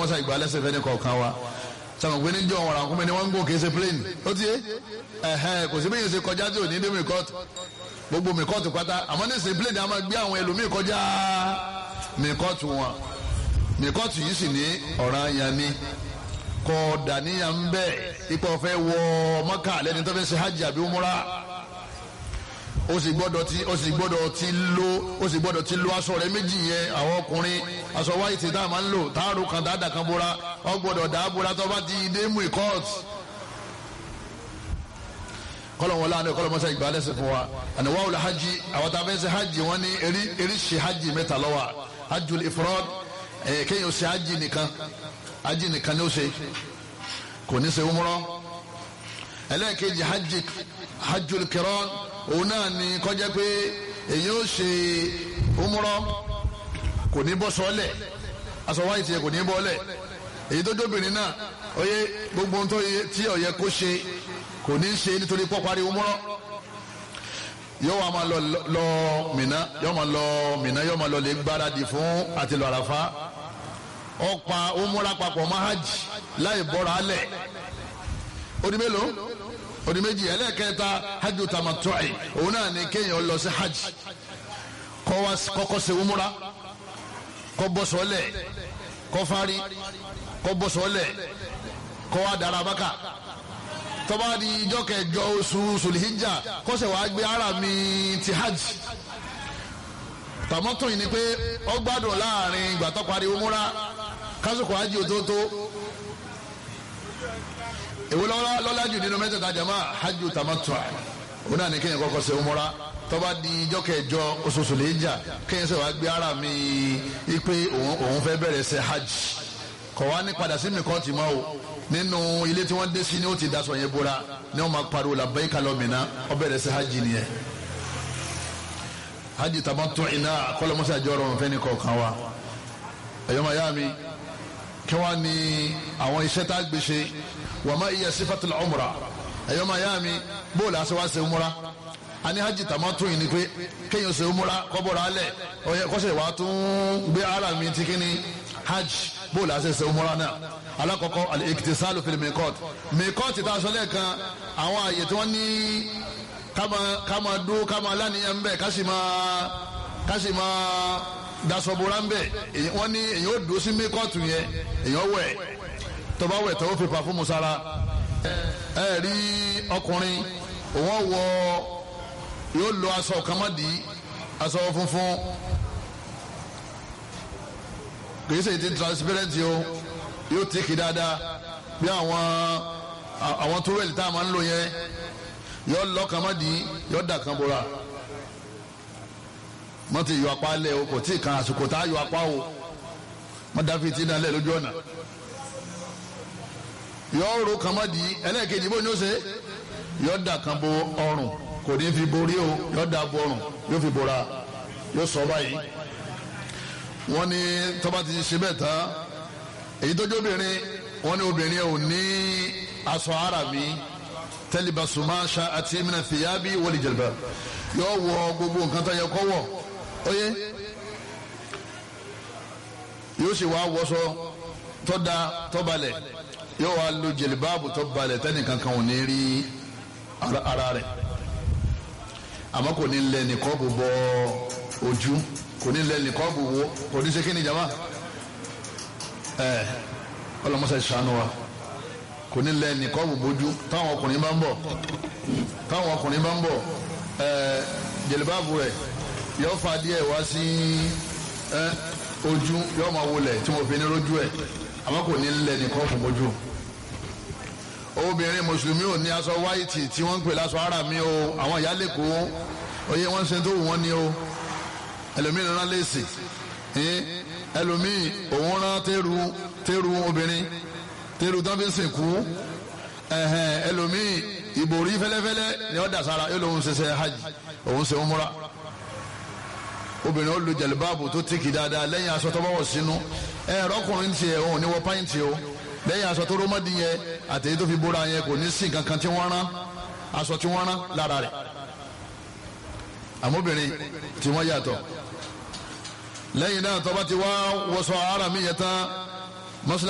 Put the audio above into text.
kọ́lọ́mọ́sá ìgbà lẹ́sẹ̀ fẹ́ ní kọ̀ọ̀kan wa sọ̀rọ̀ pé níjọ́ wọn rà kúnmẹ́ ni wọ́n ń gò kì í ṣe plane ó ti yé ẹ̀hẹ́ kò sí bẹ́ẹ̀ ṣe kọjá tí ò ní dé mìkọ́tù gbogbo mìkọ́tù pátá àmọ́ ní ṣe plane a máa gbé àwọn ẹlòmíì kọjá mìkọ́tù wọn mìkọ́tù yìí sì ní ọ̀ràn yẹn ni kọ́ dàníyàn ń bẹ́ẹ̀ ipò ọ̀fẹ́ wọ mọ́kà lẹ́ni tó fẹ́ ṣe hajj àbí umura ó sì gbọ́dọ̀ ti ó sì gbọ́dọ̀ ti lo ó sì gbọ́dọ̀ ti lo aṣọ rẹ̀ méjì yẹn àwọn ọkùnrin aṣọ wáìtì tá a máa ń lò táàrù kan dáadáa kan bóra ó gbọ́dọ̀ dáa bóra tó bá ti dé mú ìkọ́ọ̀t kọlọ̀ wọn láàánú kọlọ̀ mọ́sá ìgbà lẹ́sẹ̀ fún wa àníwá wòlé hajj àwọn tá a fẹ́ ṣe hajj wọn ní eri eri ṣe hajj mẹ́ta lọ́wọ́ hajjul ifrad ẹ̀ kéèyàn ṣe hajj nìkan hajj nìkan ni ó ṣe kò ní ṣe umrọ ẹlẹ́ẹ̀kejì hajj hajjul kiran òun náà ni kọjá pé èyí ó ṣe umrọ kò ní bọ́ sọ́lẹ̀ aṣọ wáyé tiẹ̀ kò ní bọ́lẹ̀ èyí tó dóbìnrin náà oyè gbogbo ohun tó yẹ tí ó yẹ kó ṣe kò ní ṣe nítorí pọ́parí umrọ yóò wá máa lọ lọ Mínà yóò máa lọ Mínà yóò máa lọ lè gbáradì fún àti lọ Àràfá ọ̀pá umrọ papọ̀ mọ́ hajj láì bọ́ra alẹ̀ odi mélòó odi méjì ẹlẹ́ẹ̀kẹta hajj tamattu'i òun náà ni kéèyàn lọ sí hajj kọ́kọ́ ṣe umura kọ́ bọ́ sọ́lẹ̀ kọ́ fárí kọ́ bọ́ sọ́lẹ̀ kọ́ wá dára bákà tọ́ba di ijọ́ kẹjọ oṣù sulhijja kọ́sẹ̀ wàá gbé ara mi ti hajj tamattu'i ni pé ó gbádùn láàrin ìgbà tó parí umura kásìkò hajj òtótó èwo lọ́la jù nínú mẹ́tẹ̀ẹ̀ta jama hajj tamattu òun náà ní kéèyàn kọ́kọ́ ṣe umura tọ́ba di ijọ́ kẹjọ oṣooṣù lè jà kéèyàn ṣe wàá gbé ara mi ipe òun fẹ́ bẹ̀rẹ̀ ṣe hajj kọ̀ wá ní padà sí mi kọ́ ti mọ́ o nínú ilé tí wọ́n dé sí ni ó ti daṣọ yẹn bóra ni wọ́n máa pariwo labbaika Allahumma ó bẹ̀rẹ̀ ṣe hajj nìyẹn hajj tamattu iná kọ́lọ́mọ́sá jọ̀rọ̀ wọn fẹ́ ní kọ̀ọ̀kan wa ẹ̀yọ́mọ̀ yá mi kí wọ́n ní àwọn iṣẹ́ tá a gbé ṣe wà má iye sifatul umra ẹ̀yọ́ máa yá mi bóòlù àṣẹ wá ṣe umra ani hajj tamatu yìí ni pé kéèyàn ṣe umra kọ́bọ̀rọ̀ alẹ̀ ọ̀yẹ́ kọ́sẹ̀ wàá tún gbé ara mi ti kí ni hajj bóòlù àṣẹ ṣe umra náà alákọ̀ọ́kọ́ al-iktisalu fil miqat miqat tá a sọ lẹ́ẹ̀kan àwọn àyè tí wọ́n ní káma dó káma lánìyàn bẹ́ẹ̀ kásì máa kásì máa dasọ̀bọ̀ra ń bẹ̀ wọ́n ní èyàn ó dúró sí miqat yẹn èyàn wẹ̀ tọba wẹ̀ tọwọ́ fi pàfọ́mù sára ẹ rí ọkùnrin òun wọ yóò lo aṣọ kàmádì aṣọ funfun kìí ṣe ti transparent o yóò tẹ́kì dáadáa bí àwọn àwọn tówẹ́lì tá a máa ń lò yẹn yóò lọ kàmádì yóò dà kan bora wọ́n ti yọ apá lẹ̀ o kò tí ì kan àsìkò tá a yọ apá o wọ́n dá fi tí náà lẹ̀ lójú ọ̀nà yọ ro kama di ẹlẹ́ẹ̀kejì bó ni ó ṣe yọ da kan bo ọrùn kò ní fi borí o yọ da bo ọrùn yóò fi bora yóò sọ báyìí wọ́n ní tọ́ba ti ṣe bẹ́ẹ̀ tán èyí tó jóbìnrin wọ́n ní obìnrin ò ní aṣọ ara mi tẹlifasuma ṣa àti mina fìyàbí wọlé jẹlẹbẹ yọ wọ gbogbo nǹkan tó yẹ kó wọ oyè yóò sì wá wọṣọ tó da tó balẹ̀ yóò wá lo jẹlibaabu tó balẹ̀ tẹ́nì kankan ò ní rí ara rẹ̀ àmọ́ kò ní lẹ nìkọ́ọ̀bù bọ ojú kò ní lẹ nìkọ́ọ̀bù wo kò ní ṣe kí ni jama ẹ ọlọmọṣẹ ṣàánú wa kò ní lẹ nìkọ́ọ̀bù bójú táwọn ọkùnrin bá ń bọ̀ táwọn ọkùnrin bá ń bọ̀ ẹ jẹlibaabu rẹ̀ yóò fa díẹ̀ wá sí ẹ ojú yóò máa wọlé tí mo fi ní lójú ẹ̀ àmọ́ kò ní lẹ nìkọ́ọ̀bù bójú obìnrin mùsùlùmí ò ní aṣọ wáìtì tí wọ́n ń pè láṣọ ara mi o àwọn ìyá lẹ́kọ̀ọ́ oyè wọ́n ń ṣe tó wù wọ́n ní o ẹlòmíì rán léèsì ẹlòmíì òun rán tẹ́rù tẹ́rù obìnrin tẹ́rù tán fi ń sìnkú ẹlòmíì ìbòrí fẹ́lẹ́fẹ́lẹ́ ni ó dà sára yóò lóun ṣe ṣe hajj òun ṣe umura obìnrin ó lu jẹ̀lúbáàbù tó tìkì dáadáa lẹ́yìn aṣọ tó bá wọ̀ sínú ẹ̀rọ ọkùnrin tiẹ̀ òun ní wọ pàǹtì o lẹ́yìn aṣọ tó rómọ́dì yẹn àtẹ̀yẹ tó fi bóra yẹn kò ní sí kankan tí wọ́n rán aṣọ tí wọ́n rán lára rẹ̀ àmóbìnrin tí wọ́n yàtọ̀ lẹ́yìn náà tó bá ti wá wọṣọ ara mi yẹn tán